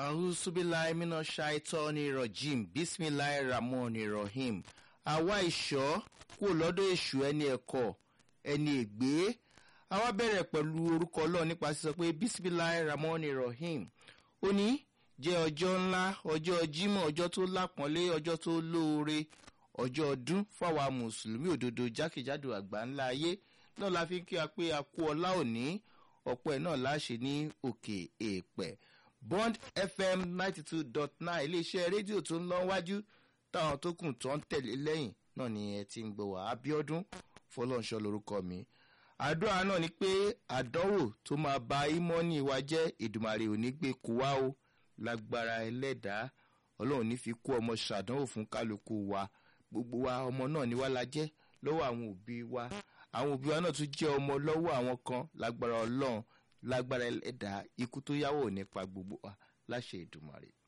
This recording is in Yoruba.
ahusubilayi mina shaitani rajim bisimilayi ramoni rahim àwa ìṣọ́ kúrò lọ́dọ̀ èṣù ẹni ẹ̀kọ́ ẹni ègbé àwa bẹ̀rẹ̀ pẹ̀lú orúkọ ọlọ́run nípa sísọ pé bisimilayi ramoni rahim ó ní jẹ́ ọjọ́ ńlá ọjọ́ jímọ̀ ọjọ́ tó lápọ́nlé ọjọ́ tó lóore ọjọ́ ọdún fáwa mùsùlùmí òdodo jákèjádò àgbà ńlá ayé náà la fi ń kí wa pé a kú ọlá òní ọ̀pọ̀ ẹ̀ náà láṣẹ ní òkè èèpẹ̀ bond fm ninety two dot nine iléeṣẹ́ rédíò tó ń lọ wájú táwọn tó kù tó ń tẹ̀lé lẹ́yìn náà ni ẹ ti ń gbọ́ wá abiodun fọlọ́nṣọ́ lorúkọ mi àdúrà náà ni pé àdánwò tó máa ba ímọ́nì wa jẹ́ ìdùmàrè òní gbé kó wá o lágbára ẹlẹ́dàá ọlọ́run ní fi kó ọmọ ṣàdánwò fún kálukú wa gbogbo wa ọmọ náà ni wá la jẹ́ lọ́wọ́ àwọn òbí wa àwọn òbí wa náà tún jẹ́ ọmọ lọ́wọ́ àwọn kan lágbára ọlọ́run lágbára ẹlẹ́dàá ikú tó yáwó nípa gbogbo wa láṣẹ ìdùmàrè.